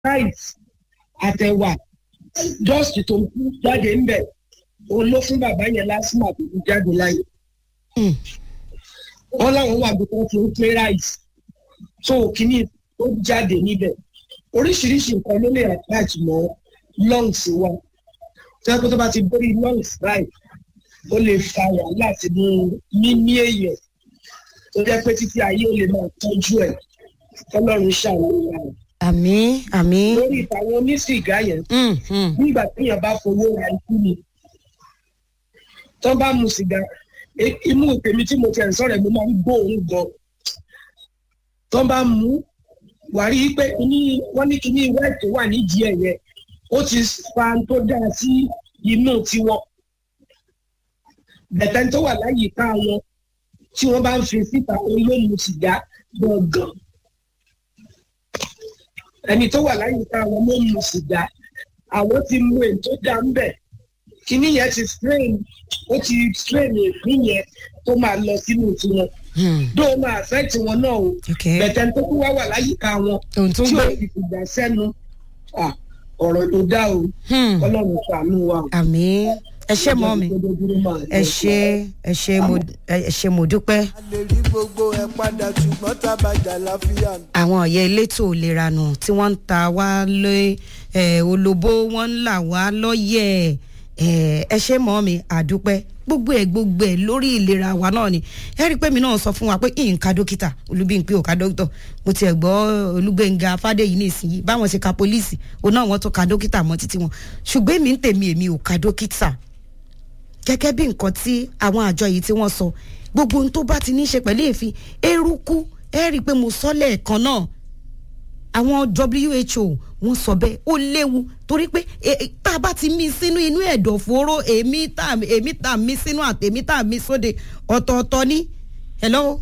rice àtẹ̀wà dust tó ń kú jáde ńbẹ̀ òun ló fún bàbá yẹn lásìmọ̀ tó fi jáde láyé Mm. wọ́n láwọn wà bí wọ́n ti ń pé rice so kìíní ó jáde níbẹ̀ oríṣiríṣi nǹkan ló lè attach mọ́ lungs wa tẹ́lẹ̀ tó bá ti borí lungs right ó lè fa wàhálà sínú mímí èèyàn tó jẹ́ pé títí ayé ó lè máa tọ́jú ẹ̀ kọ́lọ́run ṣàwọn wa àmì àmì. lórí ìtàwọn onísìgá yẹn Mm, mm. nígbà téèyàn bá fowó ra ikú ni tó bá mu sìgá e- imú tèmi tí mo tẹ̀ ń sọ̀rọ̀ ẹ̀ mo máa ń gbóòórùn gan tó bá mu wà rí i pé kíní wọ́n ní kíní white tó wà nídìí ẹ̀ yẹn ó ti fa n tó dáa sí imú tiwọn bẹ̀tẹ̀ tó wà láyìíká wọn tí wọ́n bá ń fi síta olóòmù sìgá gbọ̀ngàn ẹni tó wà láyìíká wọn ló mu sìgá àwọn ti mú èyí tó dá ń bẹ̀ kíní yẹn ti strain ó ti strain èéfín yẹn tó máa lọ sínú tiwọn Mm. dó o máa affect wọn náà o Okay. bẹ̀tẹ̀ tó kú wá wà láyìíká wọn ohun tó ń tí gbé. ó ti fìgbà sẹ́nu ah, ọ̀rọ̀ ló dá o Hmm. ọlọ́run ṣàánú wa o. àmì ẹ ṣe mọ́ mi ẹ ṣe ẹ ṣe mo ẹ ṣe mo dúpẹ́. a lè rí gbogbo ẹ padà ṣùgbọ́n tábàjà láfíà nù. àwọn ọ̀yẹ́ elétò ìlera nù tí wọ́n ń ta wá lé ẹ̀ olóbó wọ́n ń là wá lọ́yẹ̀ ẹ̀ ẹ ṣe mọ́ mi àdúpẹ́ gbogbo ẹ̀ gbogbo ẹ̀ lórí ìlera wa náà ni ẹ rí i pé mi náà sọ fún wa pé ìǹka dókítà olúbíǹpé òka dókítà mo tiẹ̀ gbọ́ olúgbẹ̀ngà fàdéyìí nísìnyí báwọn ṣe ka pólíìsì òun náà wọ́n tó ka dókítà mọ́ títí wọn ṣùgbọ́n èmi ń tèmi èmi ò ka dókítà gẹ́gẹ́ bí nǹkan tí àwọn àjọ yìí tí wọ́n sọ gbogbo ohun tó bá ti ní í ṣe pẹ̀lú èéfín eruku ẹ rí i pé mo sọ lẹ́ẹ̀kan náà àwọn who wọ́n sọ bẹ́ẹ̀ ó léwu torí pé e- e- tá a bá ti mí sínú inú ẹ̀dọ̀fóró èmi tá èmi tá mí sínú àti èmi tá mí sóde ọ̀tọ̀ọ̀tọ̀ ní. hello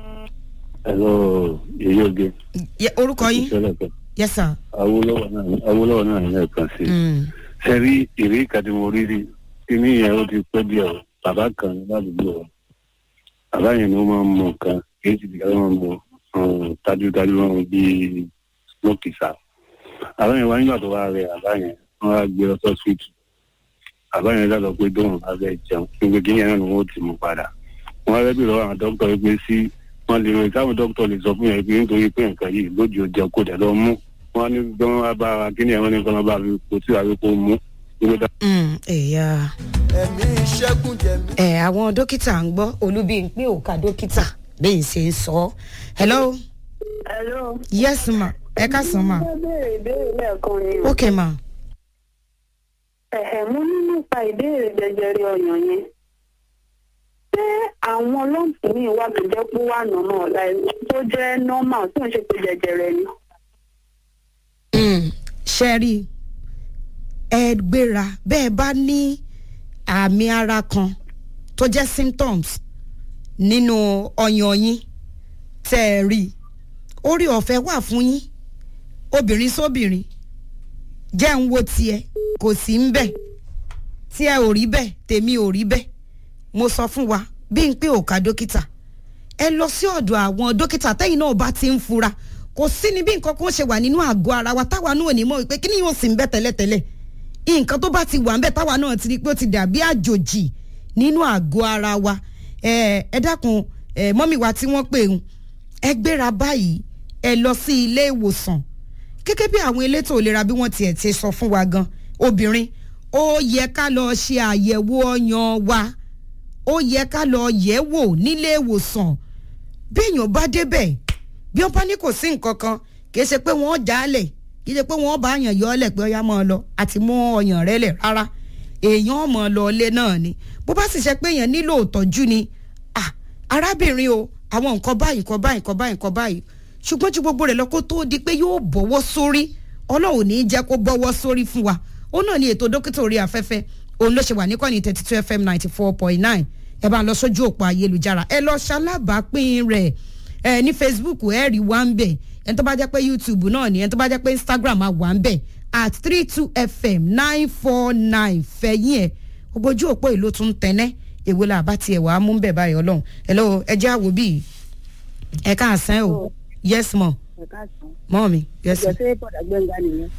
Hello, èyí oge. Ye- orúkọ yín Ìṣẹ̀lẹ̀ kan. yes sir. Awólọ́wọ̀ náà Awólọ́wọ̀ náà ní ẹ̀kan sí. Mm. Ṣé rí ìrí ìkàdìmọ̀ rírì? Kíní yẹn ó ti pẹ́ díẹ̀ o. Bàbá kan ládùúgbò wa. Bàbá yẹn ni ó máa ń mọ nǹkan. Kìí ti dìgbà máa ń mọ um, tájútájú wọn bíi lókìsà. Bàbá yẹn wá nígbà tó wá rẹ̀ bàbá yẹn. Wọ́n wá gbé lọ sọ́sìtì. Bàbá yẹn dábàá pé dóhùn bá fẹ́ jẹun. Gbogbo kíní yẹn náà ni wọ́n ó ti mú padà. Wọ́n á rẹ́ bí lọ́wọ́ àwọn dókítà yìí pé sí wọn lè rìn táwọn dókítà lè sọ fún yẹn pé nítorí pé nǹkan yìí lójú ọjà kò dẹ̀ lọ mú wọn ní bí wọn bá bá kíni ẹ̀wọ̀n ní kan bá fi kò tí àbí kò mú nígbà tá. Mm, ẹ̀yà ẹ̀mí ìṣẹ́gun jẹ̀mí. ẹ̀ àwọn dókítà ń gbọ́ olúbíǹpé òka dókítà bẹ́ẹ̀ ṣe ń sọ ọ́. hello Hello. yes ma ẹ ká sàn ma Mo béèrè ìbéèrè lẹ́ẹ̀kan ni o. ok ma. Ẹ̀hẹ̀ mo ní nípa ìbéèrè jẹjẹrẹ ọyàn yẹn. Ṣé àwọn lọ́ǹpù míì wà tó jẹ́ pé wà nọ́nà ọ̀la tó jẹ́ normal tó ń ṣe pé jẹjẹrẹ ni? ṣe rí i, ẹ gbéra bẹ́ẹ̀ bá ní àmì ara kan tó jẹ́ symptoms nínú ọyàn yín tẹ́ ẹ rí i orí ọ̀fẹ́ wà fún yín obìnrin sóbìnrin jẹ́ ń wo tiẹ̀ kò sí ń bẹ̀ tí ẹ ò rí bẹ́ẹ̀ tèmi ò rí bẹ́ẹ̀ mo sọ fún wa bí n pé òkà dókítà ẹ lọ sí ọ̀dọ̀ àwọn dókítà tẹ́yìn náà bá ti ń fura kò sí ni bí nǹkan kan ṣe wà nínú àgọ́ ara wa táwa náà ò ní mọ̀ pé kí ni yóò sì ń bẹ́ tẹ́lẹ̀tẹ́lẹ̀ nǹkan tó bá ti wà ń bẹ̀ táwa náà ti rí pé ó ti dàbí àjòjì nínú àgọ́ ara wa ẹ ẹ dákun ẹ mọ́mì wa tí wọ́n pè ń ẹ gbéra báyìí ẹ lọ sí ilé ìwòsàn gẹ́gẹ́ bí àwọn elétò ìlera bí wọ́n tiẹ̀ ti sọ fún wa gan obìnrin ó yẹ ká lọ ṣe àyẹ̀wò ọyàn wa ó yẹ ká lọ yẹ̀ wò nílé ìwòsàn bí èèyàn bá débẹ̀ bí wọ́n bá ní kò sí nǹkan kan kìí ṣe pé wọ́n jálẹ̀ kìí ṣe pé wọ́n bá yàn yọ ọ́lẹ̀ pé ọyá máa lọ àti mú ọyàn rẹ lẹ̀ rárá èèyàn mọ̀ lọ ilé náà ni bó bá sì ṣe pé èèyàn nílò ìtọ́jú ni ah arábìnrin o àwọn nǹkan báyìí nǹkan báyìí nǹkan báyìí nǹkan báyìí ṣùgbọ́n ju gbogbo rẹ̀ lọ kó tó di pé yóò bọ́wọ́ sórí ọlọ́run ní í jẹ́ kó bọ́wọ́ sórí fún wa ó náà ní ètò dókítà orí afẹ́fẹ́ òun ló ṣe wà níkànnì thirty two fm ninety four point nine ẹ bá ń lọ sójú òpó ayélujára ẹ lọ ṣalábàápín rẹ̀ ẹ ní facebook ẹ rí wá ń bẹ̀ ẹni tó bá jẹ́ pé youtube náà ni ẹni tó bá jẹ́ pé instagram á wà ń bẹ̀ at three two fm nine four nine fẹ̀yìn ẹ̀ gbogbo ojú òpó ìlú tún tẹ́nẹ́ èwo la bá tiẹ̀ wàá mú bẹ̀ báyìí ọlọ́run ẹ lọ́wọ́ ẹ jẹ́ àwò bíi ẹ káàsán o yes mọ Ẹ̀ka sàn. mọ mi yes Ìjọ sí bọ̀dà gbẹ̀ngà nìyẹn.